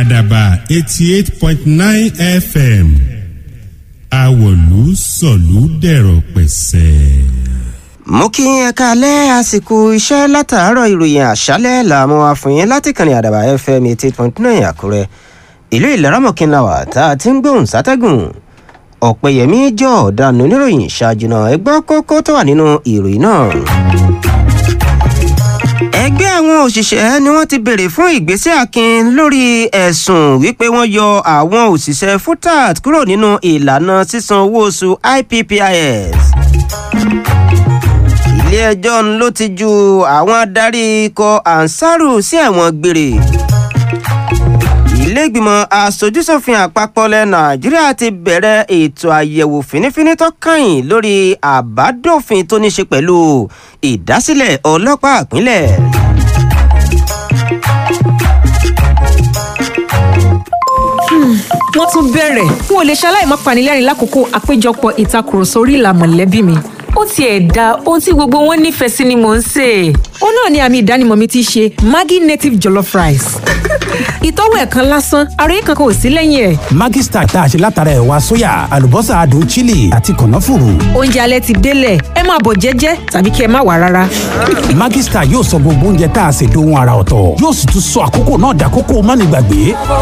àdàbà eighty eight point nine fm àwọ̀lú sọ̀lú dẹ̀rọ̀ pẹ̀sẹ̀. mo kí ẹ káalẹ́ àsìkò iṣẹ́ látàárọ̀ ìròyìn àṣálẹ́ làmú àfòyín láti kànnì àdàbà fm eighty eight point nine àkúrẹ́ ìlú ìlaramọ̀kìnláwà tá a ti ń gbóhùn sátẹ́gùn ọ̀pẹ̀yẹmí jọ ọ̀daràn oníròyìn ṣáájú náà ẹgbẹ́ kókó tó wà nínú ìròyìn náà. ẹgbẹ́ àwọn òṣìṣẹ́ ni wọ́n ti béèrè fún ìgbésẹ̀ akin lórí ẹ̀sùn wípé wọ́n yọ àwọn òṣìṣẹ́ futat kúrò nínú ìlànà sísan owó oṣù ippis ilé-ẹjọ́ ló ti ju àwọn adarí ikọ̀ ansaru sí ẹ̀wọ̀n gbére ilé-ìgbìmọ̀ asojúsòfin àpapọ̀ ilẹ̀ nàìjíríà ti bẹ̀rẹ̀ ètò àyẹ̀wò fínífíní tó kàn lórí àbádòfin tó ní ṣe pẹ̀lú ìdásílẹ̀ ọlọ́pàá ìpínlẹ̀. wọ́n tún bẹ̀rẹ̀ n ò lè ṣaláì má panilẹ́rìn lákòókò àpéjọpọ̀ ìtakùrọ̀sọ orí ìlà mọ̀lẹ́bí mi ó tiẹ̀ da ohun tí gbogbo wọn nífẹ̀ẹ́ sí ni mò ń sè é. ó náà ni àmì ìdánimọ̀ mi ti ṣe maggi native jollof rice. ìtọ́wò ẹ̀ kan lásán ara yìí kankan ò sí lẹ́yìn ẹ̀. Maggi Star tá a ṣe látara ẹ̀wà sóyà àlùbọ́sà adùn chili àti kànáfùrù. oúnjẹ alẹ́ ti délẹ̀ ẹ máa bọ̀ jẹ́jẹ́ tàbí kí ẹ má wà rárá. Maggi Star yóò sọ gbogbo oúnjẹ tá a ṣe dohun ara ọ̀tọ̀ yóò sì tún sọ àkókò náà dàkókò mánigbàgbé.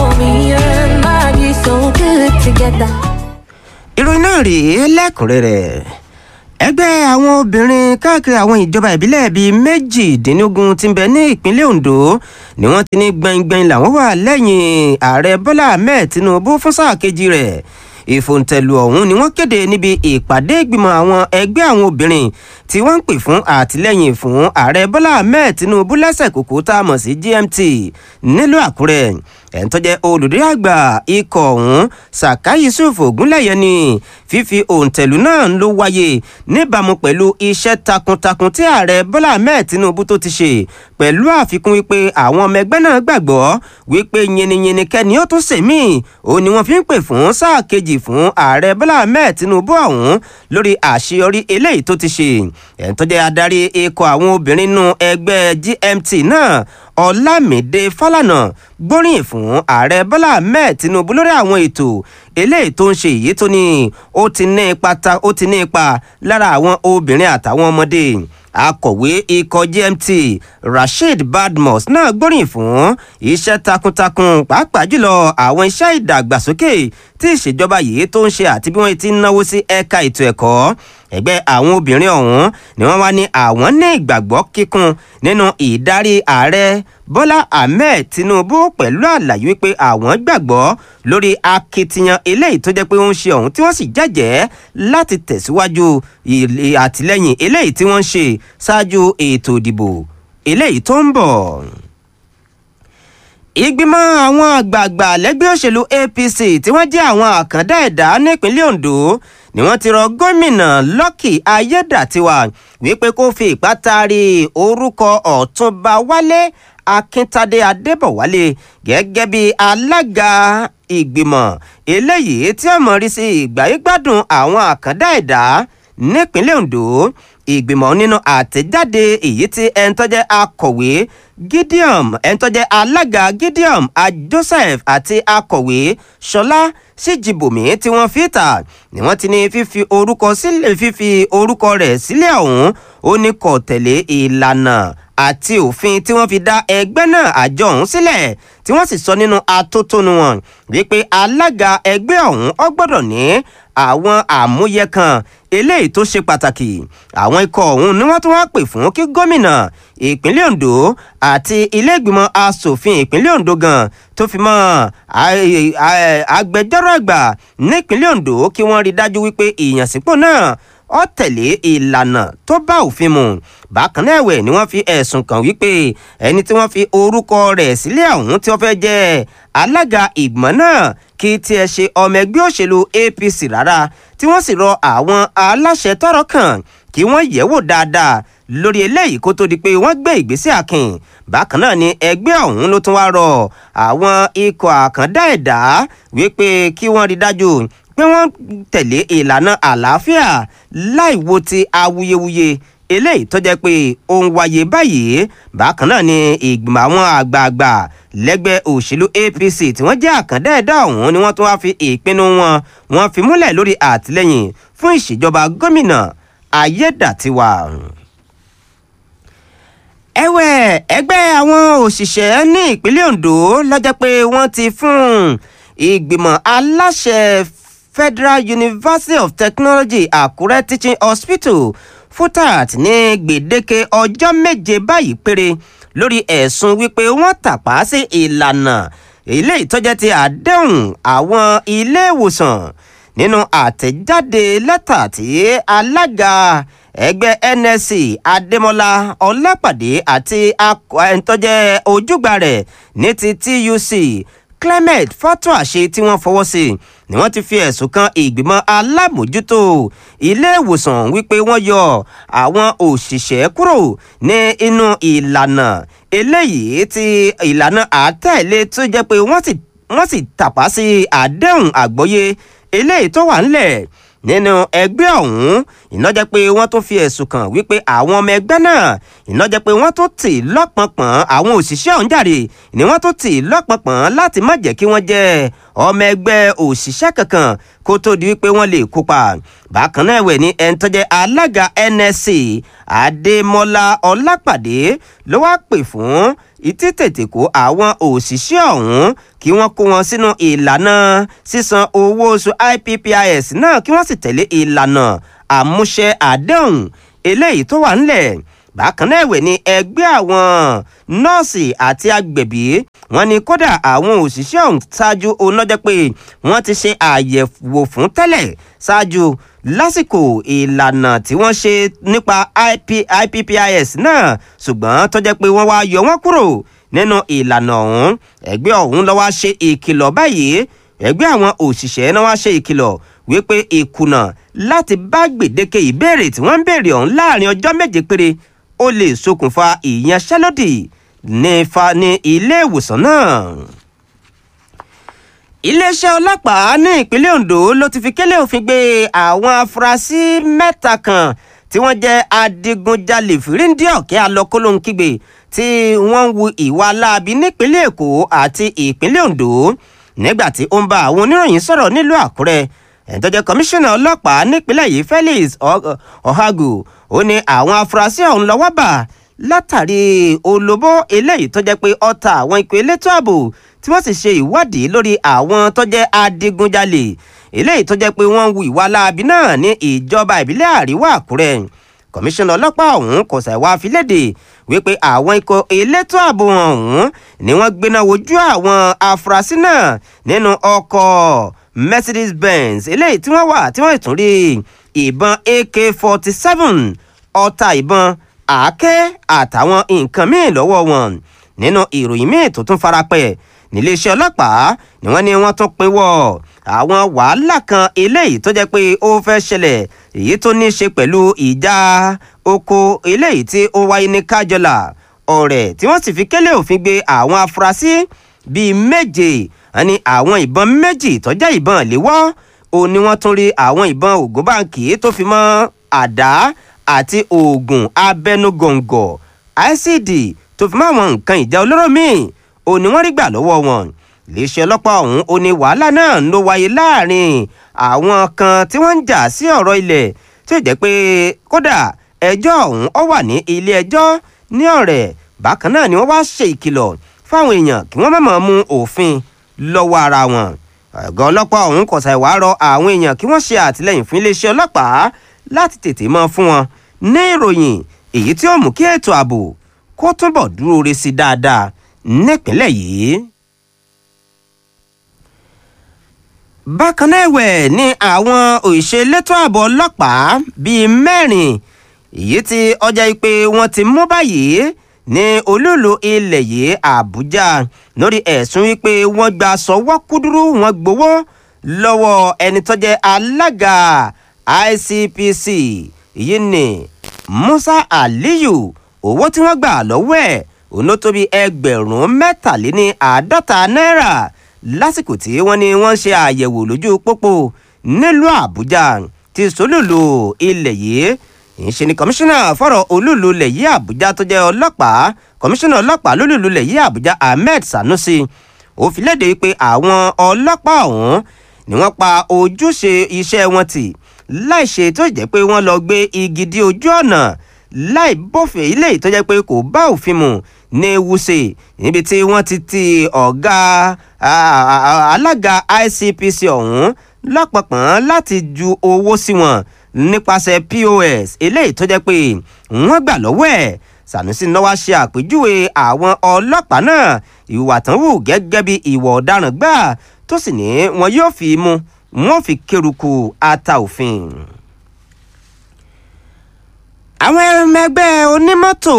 ìròyìn náà rèé lẹ́kùnrẹ́rẹ́ ẹgbẹ́ àwọn obìnrin káàkiri àwọn ìjọba ìbílẹ̀ bíi méjìdínlógún tí ń bẹ ní ìpínlẹ̀ ondo ni wọ́n ti ní gbẹ̀ngbẹ̀ng làwọn wà lẹ́yìn ààrẹ bọ́lá ahmed tinubu fún sáà kejì rẹ̀ ìfòǹtẹ̀lù ọ̀hún ni wọ́n kéde níbi ìpàdé ìgbìmọ̀ àwọn ẹgbẹ́ àwọn obìnrin tí wọ́n ń pè fún àtìlẹ́yìn fún ààrẹ bọ́lá ahmed tinubu lẹ́sẹ̀ kòkó tá a mọ̀ sí gmt nílùú àkúrẹ́ ẹ̀ ń tọ́jẹ́ olùdarí àgbà ikọ̀ ọ̀hún saka yusuf ogunlẹ̀yẹ ni fífi òǹtẹ̀lù náà ló wáyé níbàámu pẹ̀lú iṣẹ́ takuntakun tí ààrẹ bọ́lá ahmed tinubu tó ti ṣe pẹ̀lú àfikún wípé àwọn ọmọ ẹgbẹ́ náà gbàgbọ́ wípé yìnyínyìnyín kẹ́ni ó tún sèmí òun ni wọ́n fi ń pè fún sáà kejì fún ààrẹ bọ́lá ahmed tinubu ọ̀hún lórí àṣeyọrí eléyìí tó ti ṣe ẹ̀ ń tọ́jẹ́ adarí ikọ̀ àwọn obìnrin nínú ẹgbẹ́ gmt náà ọlámídé fálànà gbóríyìn fún ààrẹ bọ́lá ahmed tinubu lórí àwọn ètò eléyìí tó ń ṣe èyí tó ní ó ti ní ipa ta ó ti ní ipa lára àwọn obìnrin àtàwọn ọmọdé akọ̀wé ikọ̀ gmt rasheed badmus náà gbóríyìn fún iṣẹ́ takuntakun pàápàá jùlọ àwọn iṣẹ́ ìdàgbàsókè tí ìṣèjọba yìí tó ń ṣe àti bí wọ́n ti ń náwó sí ẹ̀ka ètò ẹ̀kọ́ ẹgbẹ́ àwọn obìnrin ọ̀hún ni wọ́n wá ní àwọn ní ìgbàgbọ́ kíkún nínú ìdarí ààrẹ bọ́lá ahmed tinubu pẹ̀lú àlàyé wípé àwọn gbàgbọ́ lórí akitiyan eléyìí tó jẹ́ pé ó ń ṣe ọ̀hún tí wọ́n sì jẹ́jẹ́ láti tẹ̀síwájú àtìlẹ́yìn eléyìí tí wọ́n ń ṣe ṣáájú ètò ìdìbò eléyìí tó ń bọ̀ ìgbìmọ̀ àwọn àgbààgbà lẹ́gbẹ́ òṣèlú apc tí wọ́n jẹ́ àwọn àkàndá ẹ̀dá nípínlẹ̀ ondo ni wọ́n ti rọ gómìnà lucky ayédàtiwa wípé kó fi ìpátárì orúkọ ọ̀túnba wálé akíntadé adébọ̀wálé gẹ́gẹ́ bí alága ìgbìmọ̀ eléyìí tí ó mọ̀ rí sí ìgbáyégbádùn àwọn àkàndá ẹ̀dá nípínlẹ̀ ondo ìgbìmọ̀ nínú àtẹ̀jáde èyí tí ẹni tó jẹ́ akọ̀wé gideon ẹni tó jẹ́ alága gideon joseph àti akọ̀wé ṣọlá síjìbòmí tí wọ́n fi tà ni wọ́n ti ní fífi orúkọ sílẹ̀ fífi orúkọ rẹ̀ sílẹ̀ ọ̀hún ó ní kò tẹ̀lé ìlànà àti òfin tí wọ́n fi dá ẹgbẹ́ náà àjọ ọ̀hún sílẹ̀ tí wọ́n sì sọ nínú atótónu wọn wípé alága ẹgbẹ́ ọ̀hún ọ gbọ́dọ̀ ní àwọn àmúyẹ kan eléyìí tó ṣe pàtàkì àwọn ikọ̀ ọ̀hún ni wọ́n tún wá pè fún kí gómìnà ìpínlẹ̀ ondo àti ilé-ìgbìmọ̀ asòfin ìpínlẹ̀ ondo gan tó fi mọ́ agbẹjọ́rò àgbà nípínlẹ̀ ondo kí wọ́n rí dájú wípé ìyànsípò náà ó tẹ̀lé ìlànà tó bá òfin mu bákan náà ẹ̀wẹ̀ ni wọ́n fi ẹ̀sùn kàn wípé ẹni tí wọ́n fi orúkọ rẹ̀ sílẹ̀ ọ̀hún tí wọ́n fẹ́ jẹ́ alága ìgbìmọ̀ náà kí tiẹ̀ ṣe ọmọ ẹgbẹ́ òṣèlú apc rárá tí wọ́n sì rọ àwọn aláṣẹ tọrọ kàn kí wọ́n yẹ̀wò dáadáa lórí eléyìí kó tó di pé wọ́n gbé ìgbésẹ̀ akin bákan náà ni ẹgbẹ́ ọ̀hún ló tún wá rọ àwọn ikọ̀ àkàndá ẹ̀dá wípé kí wọ́n rí dájú pé wọ́n tẹ̀lé ìlànà àlàáfíà láì wo ti awuyewuye eléyìí tó jẹ́ pé ó ń wáyé báyìí bákan náà ni ìgbìmọ̀ àwọn àgbààgbà lẹ́gbẹ́ òṣèlú apc tí wọ́n jẹ́ àkàndá ẹ̀dá ọ̀hún ni wọ́n tún wá fi ìpinnu wọn wọ́n fi múlẹ̀ lórí àtìlẹ́yìn fún ìṣèjọba gómìnà ayédàtiwa ẹ̀wẹ̀ ẹgbẹ́ àwọn òṣìṣẹ́ ní ìpínlẹ̀ ondo lọ́jọ́ pé wọ́n ti fún ìgbìmọ̀ aláṣẹ federal university of technology àkúrẹ́ teaching hospital futat ní gbèdéke ọjọ́ méje báyìí péré lórí ẹ̀sùn wípé wọ́n tàpá sí ìlànà ilé ìtọ́jẹ́ ti àdéhùn àwọn ilé ìwòsàn nínú àtẹ̀jáde lẹ́tà tí alága ẹgbẹ́ nsc adémọlá ọlápàdé àti ẹ̀ńtọ́jẹ́ ojúgbà rẹ̀ ní ti tuc clement fatwa ṣe tí wọ́n fọwọ́ sí ni wọ́n ti fi ẹ̀sùn kan ìgbìmọ̀ alámòjútó ilé ìwòsàn wípé wọ́n yọ àwọn òṣìṣẹ́ kúrò ní inú ìlànà eléyìí ti ìlànà àtẹ̀lé tó jẹ́ pé wọ́n sì tàpá sí àdéhùn àgbọ́yé eléyìí tó wà ńlẹ̀ nínú ẹgbẹ́ ọ̀hún iná jẹ́ pé wọ́n tún fi ẹ̀sùn kàn wípé àwọn ọmọ ẹgbẹ́ náà iná jẹ́ pé wọ́n tún tì lọ́pọ̀npọ̀n àwọn òṣìṣẹ́ ọ̀hún jàre ni wọ́n tún tì lọ́pọ̀npọ̀n láti má jẹ́ kí wọ́n jẹ́ ọmọ ẹgbẹ́ òṣìṣẹ́ kankan kó tó di wípé wọ́n lè kópa bákan náà ẹ̀wẹ̀ ní ẹni tó jẹ́ alága nsc adémọlá ọlápàdé ló wá pè fún ìtítètè kó àwọn òṣìṣẹ́ ọ̀hún kí wọ́n kó wọn sínú ìlànà sísan owó oṣù ippis náà kí wọ́n sì tẹ̀lé ìlànà àmúṣẹ àdéhùn eléyìí tó wà ńlẹ̀ bákan náà ẹ̀wẹ̀ ní ẹgbẹ́ àwọn nọ́ọ̀sì àti agbẹ̀bí wọn ni kódà àwọn òṣìṣẹ́ ọ̀hún ṣáájú onájẹ́ pé wọ́n ti ṣe àyẹ̀wò fún tẹ́lẹ̀ ṣáájú lásìkò ìlànà tí wọ́n ṣe nípa ippis náà ṣùgbọ́n tó jẹ́ pé wọ́n wá yọ wọ́n kúrò nínú ìlànà ọ̀hún ẹgbẹ́ ọ̀hún ló wá ṣe ìkìlọ̀ báyìí ẹgbẹ́ àwọn òṣìṣẹ́ náà wá ṣe ìkìlọ̀ wípé ìkùnà láti bá gbèdéke ìbéèrè tí wọ́n ń béèrè ọ̀hún láàrin ọjọ́ méje péré ó lè ṣokùnfà ìyanṣẹ́lódì ní fa ní ilé ìwòsàn náà. iléeṣẹ́ ọlọ́pàá ní ìpínlẹ̀ ondo ló ti fi kélé òfin gbé àwọn afurasí mẹ́ta kan tí wọ́n jẹ́ adigunjalè fìríǹdì ọ̀kẹ́ alọ́kólóńkígbe tí wọ́n ń wu ìwà láabi nípínlẹ̀ èkó àti ìpínlẹ̀ ondo nígbà tí ó ń bá àwọn oníròyìn sọ̀rọ̀ nílùú àkúrẹ́ ẹ̀ńtọ́jẹ́ kọmíṣánná ọlọ́pàá nípínlẹ̀ yìí felix ọ̀hágù ó ní àwọn afurasí ọ̀hún lọ́wọ́ bà látàrí olóbó eléyìí tó jẹ́ pé ọta àwọn ikọ̀ elétò ààbò tí wọ́n sì ṣe ìwádìí lórí àwọn tó jẹ́ adigunjalè eléyìí tó jẹ́ pé wọ́n ń wu ìwà láabi náà ní ìjọba ìbílẹ̀ àríwá àkúrẹ́ kọmíṣánná ọlọ́pàá ọ̀hún kò ṣàìwá filédè wípé àwọn ikọ̀ elétò ààbò ọ̀hún ni wọ́n gbéná wojú àwọn afurasí náà nínú ọkọ̀ mercedes benz eléyìí tí wọ́n wà tí wọ́n tún rí ìbọn ak forty seven ọta ìbọn àáké àtàwọn nǹkan míì lọ́wọ́ wọn nínú ìròyìn míì tó tún farapẹ̀ níléeṣẹ́ ọlọ́pàá ni wọ́n ní wọ́n tún pinwọ́ àwọn wàhálà kan eléyìí tó jẹ́ pé ó fẹ́ ṣẹlẹ̀ èyí tó ní í ṣe pẹ̀lú ìjà oko eléyìí tí ó wáyé ní kájọlà ọ̀rẹ́ tí wọ́n sì fi kélé òfin gbé àwọn afurasí bíi méje ní àwọn ìbọn méjì tó jẹ́ ìbọn léwọ́ ó ní wọ́n tún rí àwọn ìbọn ògúnbàǹkì tó fi mọ́ àdá àti oògùn abẹnugọ̀ngọ̀ icd tó fi mọ́ àwọn nǹkan ìjà olóró míì ó ní wọ́n rí gbà lọ́wọ́ wọn iléeṣẹ́ ọlọ́pàá ọ̀hún ó ní wàhálà náà ló wáyé láàrin àwọn kan tí wọ́n ń jà sí ọ̀rọ̀ ilẹ̀ tí ó jẹ́ pé kódà ẹjọ́ ọ̀hún ó wà ní ilé ẹjọ́ ní ọ̀rẹ́ bákan náà ni wọ́n wá ṣe ìkìlọ̀ fáwọn èèyàn kí wọ́n má máa mú òfin lọ́wọ́ ara wọn ọ̀gá ọlọ́pàá ọ̀hún kò ṣàì wá rọ àwọn èèyàn kí wọ́n ṣe àtìlẹ́yìn fún iléeṣẹ́ ọlọ́pàá láti tètè mọ́ fún wọn ní ìròyìn èyí tí ó mú kí ètò ààbò kó túbọ̀ dúró re sí dáadáa nípínlẹ̀ yìí. bákan náà ẹ̀wẹ̀ ni àwọn òṣìṣẹ́ elétò ààbò ọlọ́pàá bíi mẹ́rin èyí tí ọjà ìpè wọn ti mú báyìí ní olúùlú ilẹ̀ yìí àbújá lórí ẹ̀sùn wípé wọ́n gba sọ́wọ́ kúdúrú wọn gbowó lọ́wọ́ ẹni tó jẹ́ alága icpc èyí ni musa aliyu owó tí wọ́n gbà lọ́wọ́ ẹ̀ òun ló tó bí ẹgbẹ̀rún mẹ́tàléní àádọ́ta náírà lásìkò tí wọ́n ní wọ́n ṣe àyẹ̀wò lójú pópó nílùú àbújá ti sólùlù ilẹ̀ yìí ìṣe ni kọmíṣánná fọ́rọ̀ olúùlú ilẹ̀ yìí àbújá tó jẹ́ ọlọ́pàá kọmíṣánná ọlọ́pàá lólùlú ilẹ̀ yìí àbújá ahmed sanusi ó fi léde pé àwọn ọlọ́pàá ọ̀hún ni wọ́n pa ojúṣe iṣẹ́ wọn tì láì ṣe tó jẹ́ pé wọ́n lọ gbé igi dí ojú ọ̀nà láì bófin ilé tó jẹ́ pé kò bá òfin mu ní wuse níbi tí wọ́n ti ti ọ̀gá alága icpc ọ̀hún lọ́pọ̀pọ̀n láti ju owó sí wọn nípasẹ̀ pos eléyìí tó jẹ́ pé wọ́n gbà lọ́wọ́ ẹ̀ sanusi náwó ṣe àpèjúwe àwọn ọlọ́pàá náà ìwà tán wù gẹ́gẹ́ bí ìwà ọ̀daràn gbà tó sì ní wọn yóò fi mú wọn fi kéruku ata òfin. àwọn ẹgbẹ́ onímọ́tò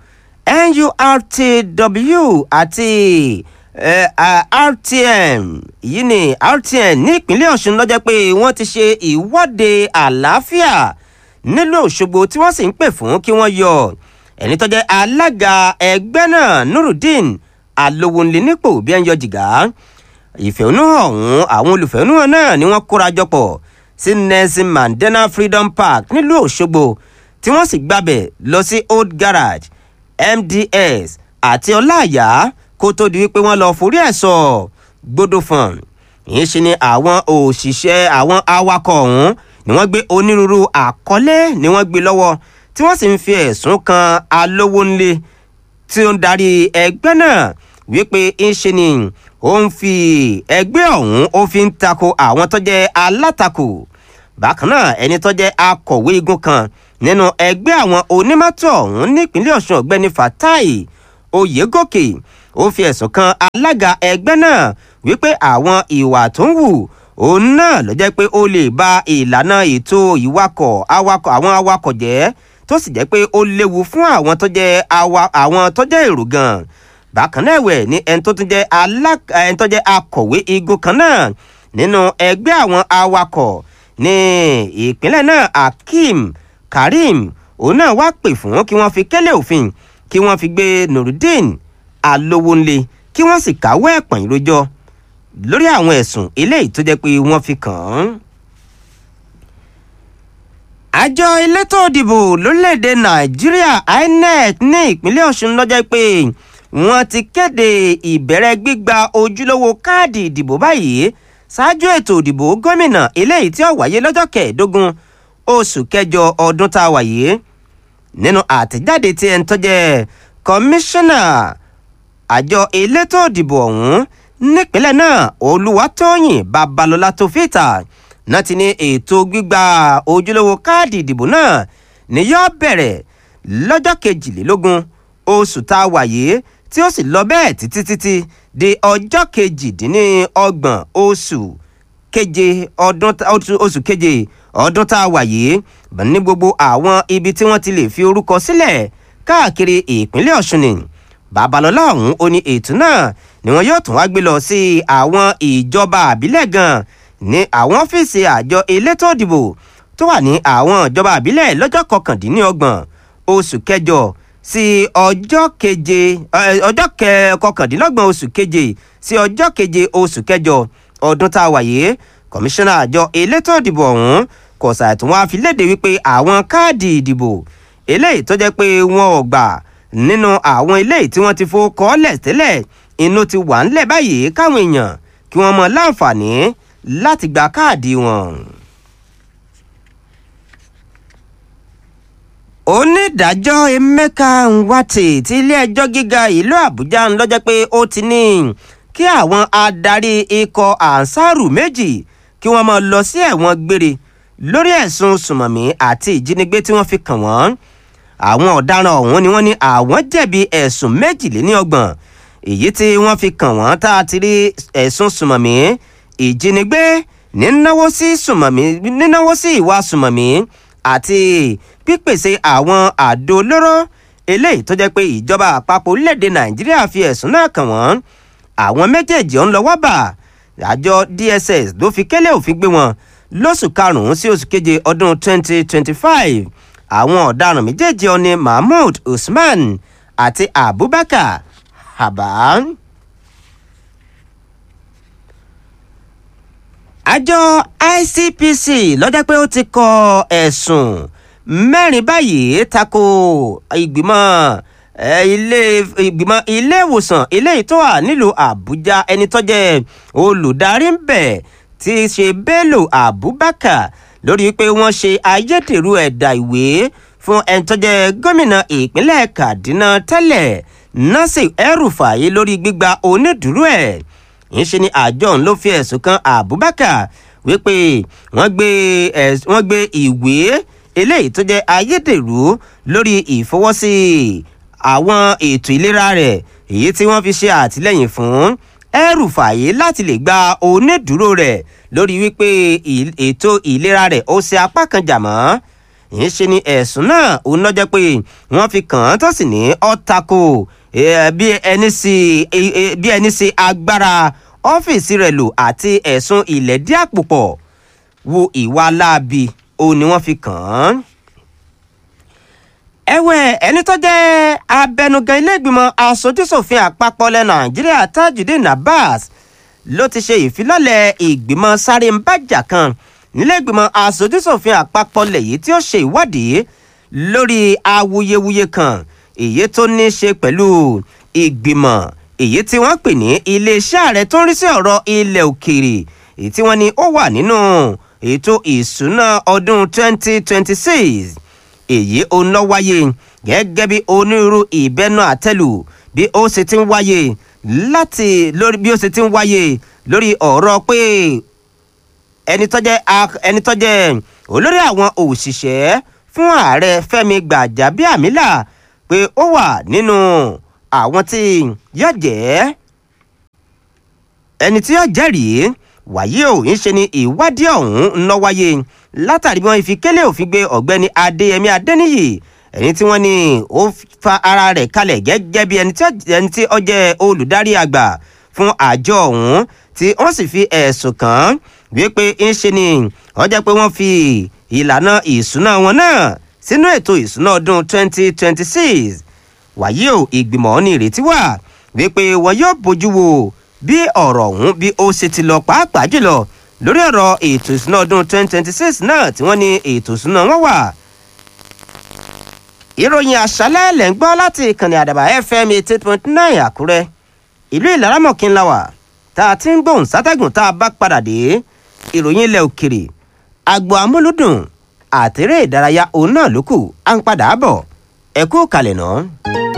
nurtw àti uh, uh, rtm yìí ni rtm ní ìpínlẹ̀ ọ̀ṣun lọ́jọ́ pé wọ́n ti ṣe ìwọ́de àlàáfíà nílùú òṣogbo tí wọ́n sì ń pè fún kí wọ́n yọ ẹni tó jẹ́ alága ẹgbẹ́ náà nurudeen alowonle nípò bí ẹn yọ jìgá ìfẹ̀hónúhàn ọ̀hún àwọn olùfẹ̀hónúhàn náà ni wọ́n kóra jọpọ̀ sí nelson mandela freedom park nílùú òṣogbo tí wọ́n sì gbàbẹ̀ lọ sí old garage mds àti ọláàyá kó tó di wípé wọ́n lọ forí ẹ̀ sọ gbódò fún ìyẹn ṣe ni àwọn òṣìṣẹ́ àwọn awakọ̀ ọ̀hún ni wọ́n gbé onírúurú àkọlé ni wọ́n gbé lọ́wọ́ tí wọ́n sì ń fi ẹ̀sùn kan alówó ńlẹ̀ tí ó ń darí ẹgbẹ́ náà wípé ń ṣe ni ó ń fi ẹgbẹ́ ọ̀hún ó fi ń tako àwọn tó jẹ́ alátakò bákan náà ẹni tó jẹ́ akọ̀wé igun kan nínú ẹgbẹ́ àwọn onímọ́tò ọ̀hún nípínlẹ̀ ọ̀ṣun ọ̀gbẹ́ni fatai oyègòkè ó fi ẹ̀sùn kan alága ẹgbẹ́ náà wípé àwọn ìwà tó ń wù òun náà ló jẹ́ pé ó lè ba ìlànà ètò ìwakọ̀ awakọ̀ àwọn awakọ̀ jẹ́ tó sì jẹ́ pé ó léwu fún àwọn tó jẹ́ awa àwọn tó jẹ́ èrò gan bákan náà ẹ̀wẹ̀ ní ẹni tó tún jẹ́ alá ẹni tó jẹ́ akọ̀wé igun kan náà nínú ẹgbẹ́ àwọn awakọ̀ ní ìpínlẹ̀ náà akeem karim òun náà wá pè fún kí wọ́n fi kẹ́lẹ́ òfin kí wọ́n fi gbé nurudeen alówónlé kí wọ́n sì káwọ́ ẹ̀pọ̀n ìrójọ́ lórí àwọn ẹ̀sùn eléyìí tó jẹ́ pé wọ́n fi kàn án àjọ elétò òdìbò lórílẹ̀‐èdè nàìjíríà inec ní ìpínlẹ̀ ọ̀ṣun lọ́jọ́ pé wọ́n ti kéde ìbẹ̀rẹ̀ gbígba ojúlówó káàdì ìdìbò báyìí ṣáájú ètò òdìbò gómìnà eléyìí tí ó wáyé lọ́jọ́ kẹẹ̀ẹ́dógún oṣù kẹjọ ọdún tá a wà yìí nínú àtẹ̀jáde tí ẹni tó jẹ́ kọmíṣánná àjọ elétò òdìbò ọ̀hún nípínlẹ̀ náà olúwatóyìn babalọ́lá tó fìtà náà ti ní ètò gbígba ojúlówó káàdì ìdìbò náà ni yóò bẹ̀rẹ̀ lọ́jọ́ kejìlélógún oṣù tá a wà yìí tí ó sì lọ bẹ́ẹ̀ títí títí di ọjọ́ kejìdínlọ́gbọ̀n oṣù keje ọdún oṣù keje ọdún tá a wà yìí ní gbogbo àwọn ibi tí wọ́n ti lè fi orúkọ sílẹ̀ káàkiri ìpínlẹ̀ ọ̀ṣun ni babalọ́lá ọ̀hún ó ní ètò náà ni wọn yóò tún wá gbé lọ sí àwọn ìjọba àbílẹ̀ gan ní àwọn ọ́fíìsì àjọ elétò ìdìbò tó wà ní àwọn ìjọba àbílẹ̀ lọ́jọ́ kọkàndínlọ́gbọ̀n oṣù kẹjọ sí ọjọ́ keje ọjọ́ kọkàndínlọ́gbọ̀n oṣù keje sí ọjọ́ keje oṣù kẹjọ ọdún tá a wà yìí kọmíṣánná àjọ elétò ìdìbò ọ̀hún kò ṣàìtún wá fi léde wípé àwọn káàdì ìdìbò eléyìí tó jẹ́ pé wọn ò gbà nínú àwọn eléyìí tí wọ́n ti fowó kọ́ọ́lẹ̀ tẹ́lẹ̀ inú ti wà ńlẹ̀ báyìí káwọn èèyàn kí wọ́n mọ láǹfààní láti gba káàdì wọn. onídàájọ́ emeka nwate ti ilé-ẹjọ́ gíga ìlú àbújá ń lọ́jọ́ pé ó ti ní kí àwọn adarí ikọ̀ ansaru méjì kí wọ́n máa lọ sí ẹ̀wọ̀n gbére lórí ẹ̀sùn sùmọ̀mí àti ìjínigbé tí wọ́n fi kàn wọ́n àwọn ọ̀daràn ọ̀hún ni wọ́n ní àwọn jẹ̀bi ẹ̀sùn méjìléníọgbọ̀n èyí tí wọ́n fi kàn wọ́n tá a ti rí ẹ̀sùn sùmọ̀mí ìjínigbé nínáwó sí sùmọ̀mí nínáwó sí ìwà sùmọ̀mí àti pípèsè àwọn àdó olóró eléyìí tó jẹ́ pé ìjọba àpapọ̀ orílẹ̀-èdè nàìjíríà fi ẹ̀sùn náà kàn wọ́n àwọn méjèèjì ọ̀hún lọ́wọ́ bà àjọ dss ló fi kélé òfin gbé wọn lóṣù karùn-ún sí oṣù keje ọdún 2025 àwọn ọ̀daràn méjèèjì ọ̀ni mahmood usman àti abubakar haba. àjọ icpc lọ́jọ́ pé ó ti kọ ẹ̀sùn mẹ́rin báyìí tako ìgbìmọ̀ ilé ìgbìmọ̀ ilé ìwòsàn eléyìí tó wà nílùú àbújá ẹni tó jẹ́ olùdarí ń bẹ̀ tí í ṣe bello abubakar lórí pé wọ́n ṣe ayédèrú ẹ̀dà ìwé fún ẹni tó jẹ́ gómìnà ìpínlẹ̀ kaduna tẹ́lẹ̀ nasir el-rufai lórí gbígba onídùúró ẹ̀ ń ṣe ni àjọ òun ló fi ẹ̀sùn kan abubakar wípé wọ́n gbé wọ́n gbé ìwé eléyìí tó jẹ́ ayédèrú lórí ìfọwọ́sí àwọn ètò ìlera rẹ̀ èyí tí wọ́n fi ṣe àtìlẹ́yìn fún El-Rufai láti lè gba onídùúró rẹ̀ lórí wípé ètò ìlera rẹ̀ ó ṣe apá kan jà mọ́ ìyẹn ṣe ni ẹ̀sùn náà ó nọ́jọ́ pé wọ́n fi kàn án tó sì ní ọ́tako bí ẹni sí agbára ọ́fíìsì rẹ̀ lò àti ẹ̀sùn ìlẹ̀dí àpòpọ̀ wo ìwà láabi ó ní wọ́n fi kàn án ẹ̀wẹ̀ ẹni tó jẹ́ abẹnugan iléègbìmọ̀ asojúṣòfin àpapọ̀ ilẹ̀ nàìjíríà tajudeen abbas ló ti ṣe ìfilọ́lẹ̀ ìgbìmọ̀ sáré-ń-bàjà kan níléègbìmọ̀ asojúṣòfin àpapọ̀ lèyí tí ó ṣe ìwádìí lórí awuyewuye kan èyí tó ní í ṣe pẹ̀lú ìgbìmọ̀ èyí tí wọ́n pè ní iléeṣẹ́ ààrẹ tó ń rí sí ọ̀rọ̀ ilẹ̀ òkèèrè èyí tí wọ́n ní ó wà nínú ètò ìṣúná ọdún 2026 èyí ó ná wáyé gẹ́gẹ́ bí onírúurú ìbẹ́nu àtẹ́lù bí ó ṣe ti ń wáyé láti lórí bí ó ṣe ti ń wáyé lórí ọ̀rọ̀ pé ẹni tó jẹ́ ẹni tó jẹ́ olórí àwọn òṣìṣẹ́ fún ààrẹ fẹ́mi gbàjábíàmílà pé ó wà nínú àwọn tí yóò jẹ́ ẹni tí yóò jẹ́rìí wàyí ò ń ṣe ni ìwádìí ọ̀hún ń lọ wáyé látàrí bí wọ́n fi kélé òfin gbé ọ̀gbẹ́ni adéyẹmí adéníyì ẹni tí wọ́n ní ó fa ara rẹ̀ kalẹ̀ gẹ́gẹ́ bí ẹni tí ó jẹ́ olùdarí àgbà fún àjọ ọ̀hún tí wọ́n sì fi ẹ̀sùn kàn án wípé ń ṣe ni ó jẹ́ pé wọ́n fi ìlànà ìṣúná wọn náà sínú ètò ìṣúná ọdún 2026 wàyí ò ìgbìmọ̀ ní ìrètí wà wípé wọn yóò bójú wo bí ọ̀rọ̀ ọ̀hún bí ó ṣe ti lọ pàápàá jùlọ lórí ọ̀rọ̀ ètò ìṣúná ọdún 2026 náà tí wọ́n ní ètò ìṣúná wọn wà. ìròyìn àṣálẹ́ lẹ̀ ń gbọ́ láti ìkànnì àdàbà fm 88.9 àkúrẹ́ ìlú ìlaramọ̀kínlá wà tá a ti ń gbóhùn sátẹ́gùn tá a bá padà dé ìròyìn ilẹ̀ òkèrè agbo amúlùdùn àtẹ̀rẹ́ ìdárayá òun náà ló kù à ń padà bọ̀ ẹ kú kalẹ̀ náà.